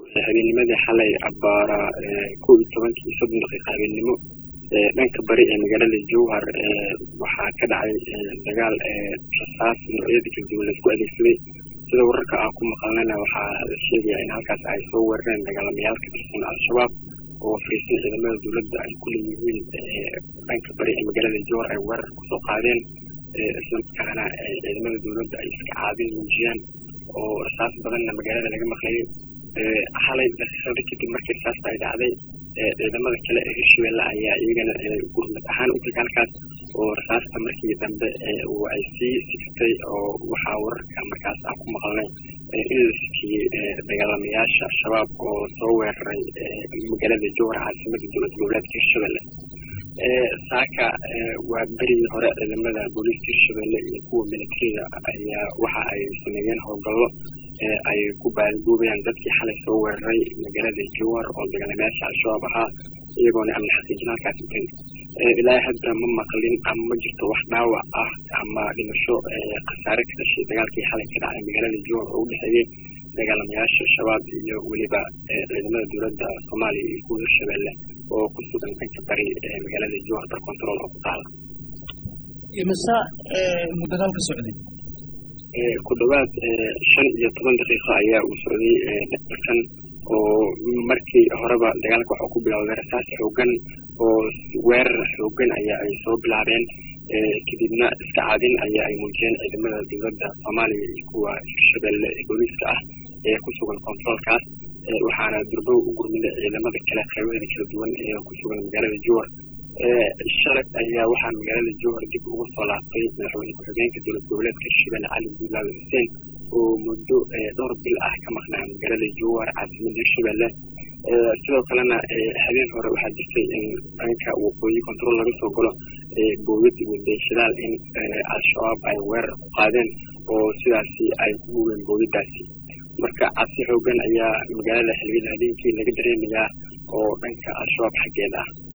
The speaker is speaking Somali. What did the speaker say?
habeennimadii xalay abbaara kow iyo tobankii iyo soddon daqiiqa habeennimo dhanka bari ee magaalada jowhar waxaa ka dhacay dagaal rasaas noocyada kala duwan laisku adeegsaday sida wararka aan ku maqalnayna waxaa la sheegayaa in halkaas ay soo weerareen dagaalamayaal ka tirsan al-shabaab oo fariisan ciidamada dowladda ay ku leeyihiin dhanka bari ee magaalada jowhar ay weerar kusoo qaadeen islamarkaana ciidamada dowladda ay iska caabin muujiyaan oo rasaas badanna magaalada laga maqlayay xalay daqiiqada kadib markii rasaasta ay dhacday ciidamada kale ee hirshabelle ayaa iyagana gurmad ahaan u tegay halkaas oo rasaasta markii dambe ay sii sigtay oo waxaa wararka markaas aan ku maqalnay in la sikiyey dagaalamayaasha al-shabaab oo soo weeraray magaalada jowhar caasimada dowlad goboleedka hirshabelle saaka waa berigii hore ciidamada booliiska hirshabelle iyo kuwa militariga ayaa waxa ay sameeyeen howlgallo ay ku baadgoobayaan dadkii xalay soo weeraray magaalada jowhar oo dagaalamayaasha al-shabaab ahaa iyagoona amni xaqiijin halkaas utay ilaa hadda ma maqlin ama ma jirto wax dhaawac ah ama dhimasho khasaare ka dhashay dagaalkii xalay ka dhacay magaalada jowhar oo u dhexeeyey dagaalamayaasha shabaab iyo weliba ciidamada dowladda soomaaliya iyo kuwa hirshabelle oo ku sugan dhanka bari ee magaalada jowhar bar control oo ku taala imisa muddo dagaalka socday ku dhawaad shan iyo toban daqiiqo ayaa uu socday dagaalkan oo markii horeba dagaalka waxaa ku bilowday rasaas xoogan oo weerar xoogan ayaa ay soo bilaabeen kadibna iska caadin ayaa ay muujiyeen ciidamada dowladda soomaaliya iyo kuwa hirshabelle ee booliiska ah ee ku sugan controolkaas waxaana durbow u gurmiday ciidamada kale qaybaheeda kala duwan ee ku sugan magaalada jowhar shalay ayaa waxaa magaalada jowhar dib ugu soo laabtay madaxweyne ku-xigeenka dowlad goboleedka hirshabelle cali guulaawe xuseen oo muddo dhowr bil ah ka maqnaa magaalada jowhar caasimada hirshabelle sidoo kalena habeen hore waxaa jirtay in dhanka waqooyi control laga soo galo booyad wadayshidaal in al-shabaab ay weerar ku qaadeen oo sidaasi ay ku gubeen booyadaasi marka cabsi xoogan ayaa magaalada xiliyada habeenkii laga dareemayaa oo dhanka al-shabaab xaggeeda ah